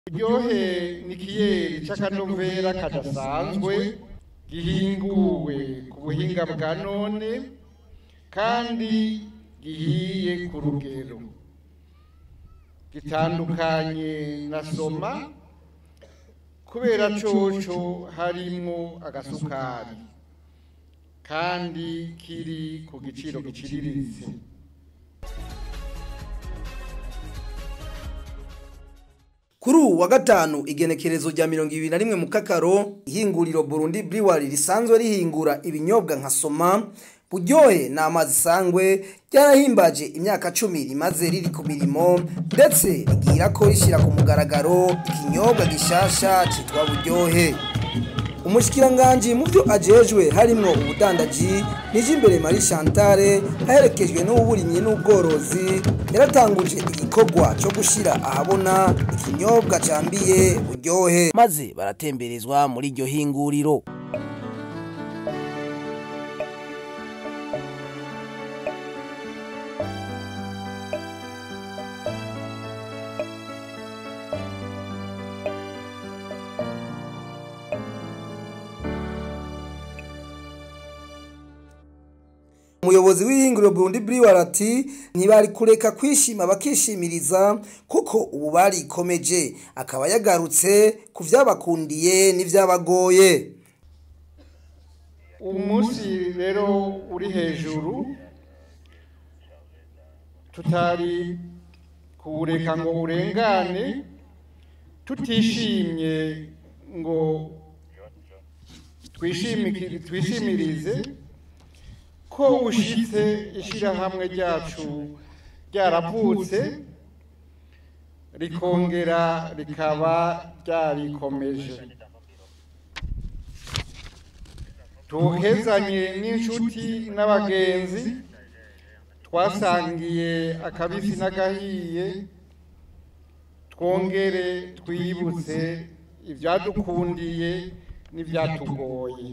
uryohe ni ikiyeri c'akanovera kadasanzwe gihinguwe ku buhinga bwa none kandi gihiye ku rugero gitandukanye na soma kubera coco harimwo agasukari kandi kiri ku giciro giciriritse kuri ubu wa gatanu igenekerezo rya mirongo ibiri na rimwe mu kakaro ihinguriro burundi brewery risanzwe rihingura ibinyobwa nka soma buryohe ni amazi sangwe ryarahimbaje imyaka cumi rimaze riri ku mirimo ndetse rigira ko rishyira ku mugaragaro ikinyobwa gishasha cyitwa buryohe umushikiranganji mu byo ajejwe harimwo ubudandaji nije imbere Marie Chantale aherekejwe n'uburimyi n'ubworozi yaratanguje igikorwa cyo gushira ahabona ikinyobwa cambiye buryohe maze baratemberezwa muri iryo hinguriro umuyobozi w'ihinguriro Burundi Brewery ati ntibari kureka kwishima bakishimiriza kuko ubu barikomeje akaba yagarutse ku vyabakundiye n'ivyabagoye ubu munsi rero uri hejuru tutari kuwureka ngo urengane tutishimye ngo twishimiki- twishimirize ko ushitse ishirahamwe ryacu ryaravutse rikongera rikaba ryarikomeje tuhezanye n'inshuti n'abagenzi twasangiye akabisi n'agahiye twongere twibutse ibyadukundiye n'ibyatugoye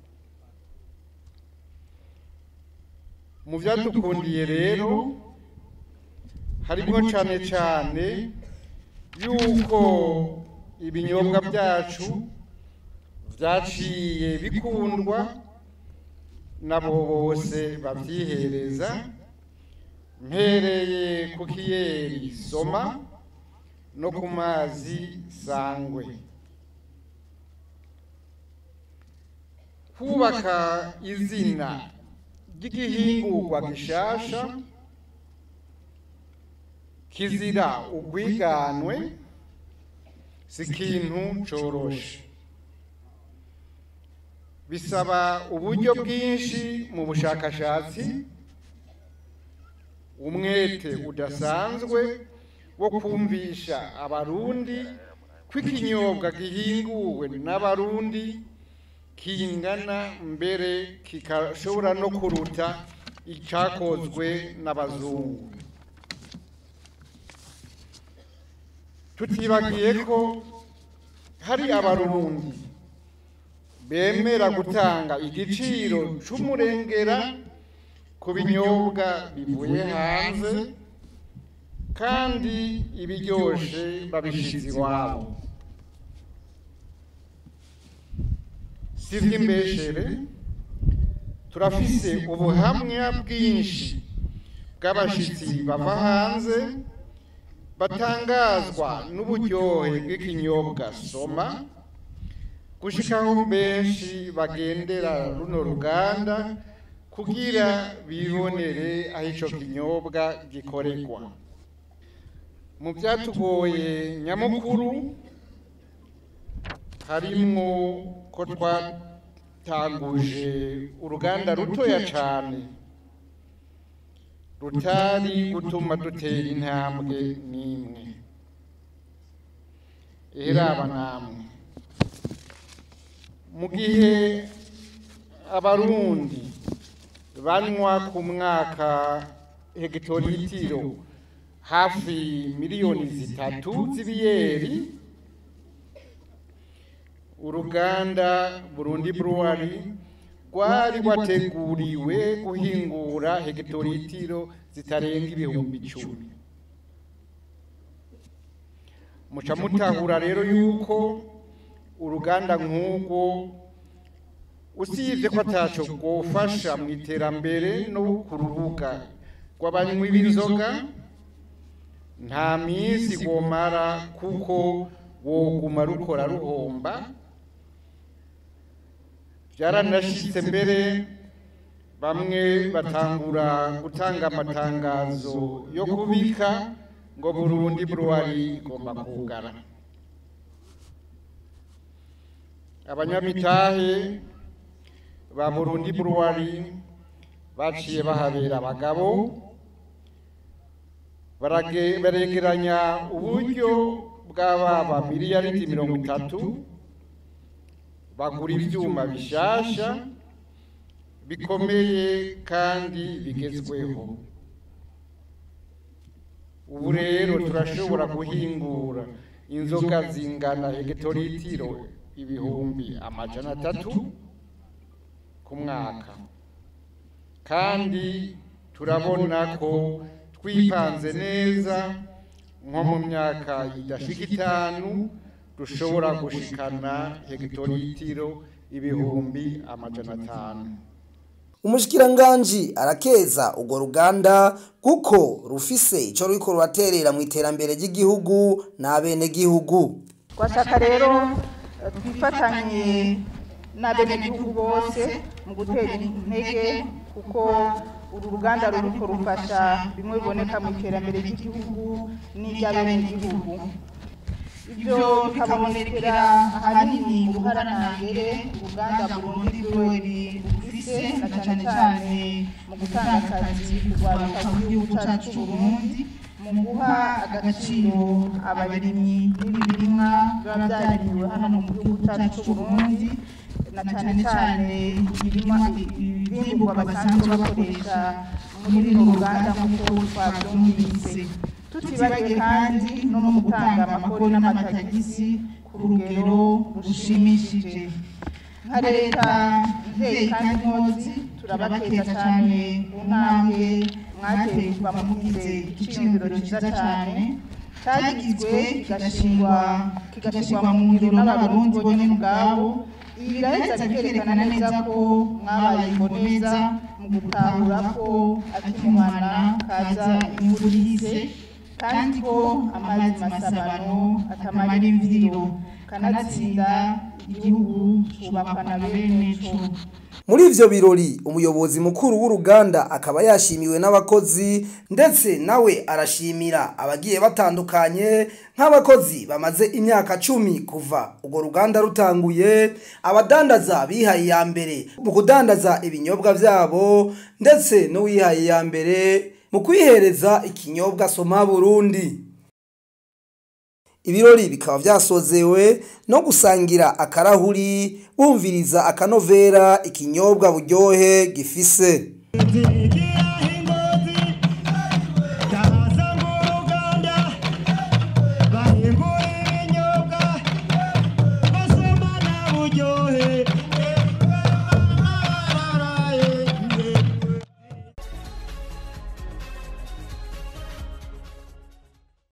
mu byadukundiye rero harimo cyane cyane yuko ibinyobwa byacu byaciye bikundwa nabo bose babyihereza mpereye ku kiyeri soma no ku mazi sangwe kubaka izina ry'igihingurwa gishasha kizira ubwiganwe si ikintu coroshe bisaba uburyo bwinshi mu bushakashatsi umwete udasanzwe wo kumvisha abarundi ko ikinyobwa gihinguwe n'abarundi kingana mbere kikashobora no kuruta icyakozwe n'abazungu tutibagiye ko hari abarundi bemera gutanga igiciro c'umurengera ku binyobwa bivuye hanze kandi ibiryoshe babishize iwabo si iby'imbeshere turafise ubuhamya bwinshi bw'abashitsi bava hanze batangazwa n'uburyohe bw'ikinyobwa soma gushikaho benshi bagendera runo ruganda kugira bibonere aho ico kinyobwa gikoregwa mu byatugoye nyamukuru harimwo ko twatanguje uruganda rutoya cane rutari gutuma dutera intambwe n'imwe eheraba namwe mu gihe abarundi banywa ku mwaka hegitoritiro hafi miliyoni zitatu z'ibiyeri uruganda burundi brewery rwari rwateguriwe guhingura hegitoritiro zitarenga ibihumbi icumi muca mutahura rero yuko uruganda nk'urwo usibye ko ataco rwofasha mu iterambere no ku rubuga rw'abanywi b'inzoga nta minsi rwomara kuko woguma rukora ruhomba byaranashitse mbere bamwe batangura gutanga amatangazo yo kubika ngo burundi buruwari igomba kugara abanyamitahe ba burundi buruwari baciye bahabera abagabo barage- baregeranya uburyo bw'ababa miliyaridi mirongo itatu bagura ibyuma bishasha bikomeye kandi bigezweho ubu rero turashobora guhingura inzoga zingana hegitoritiro ibihumbi amajana atatu ku mwaka kandi turabona ko twipanze neza nko mu myaka idashika itanu dushobora gushikana hegitoritiro ibihumbi amajana atanu umushikiranganji arakeza urwo ruganda kuko rufise ico ruriko ruraterera mu iterambere ry'igihugu n'abenegihugu twashaka rero eh, twifatanye n'abenegihugu bose mu gutera intege kuko uru ruganda ruriko rufasha bimwe biboneka mu iterambere ry'igihugu n'iry'abenegihugu ibyo bikabonekera ahanini mu buharanangere uruganda burundi rwori rufise na cane cane mu gutanga akazi kurwaruka mu gihugu cacu c'uburundi mu guha agaciro abarimyi b'ibirimwa biba byarimiwe hano mu gihugu cacu c'uburundi na cane cane ibirima ibimburwa basanzwe bakoresha muri runo ruganda nk'uko twavyumvise tutibagiwe kandi no mu gutanga amakori n'amatagisi ku rugero rushimishije nka leta mvyeyi kandi nkozi turabakeza cyane ku ntambwe mwateye kuva mugize igiciro cyiza cyane cyagizwe kigashingwa kigashingwa mu ngiro n'abarundi bonyene ubwabo ibi biraheza bikerekana neza ko mwabaye imboneza mu gutahura ko akimuhana kaza imvura ihise kandi ko amazi masabano atamara imviro kanatsinda igihugu cubakwa na bene co muri ivyo birori umuyobozi mukuru w'uruganda akaba yashimiwe n'abakozi ndetse nawe arashimira abagiye batandukanye nk'abakozi bamaze imyaka cumi kuva urwo ruganda rutanguye abadandaza bihaye iya mbere mu kudandaza ibinyobwa vyabo ndetse n'uwihaye iya mbere mu kwihereza ikinyobwa soma burundi ibirori bikaba vyasozewe no gusangira akarahuri bumviriza akanovera ikinyobwa buryohe gifise bahingura ibinyobwa basomana buryohe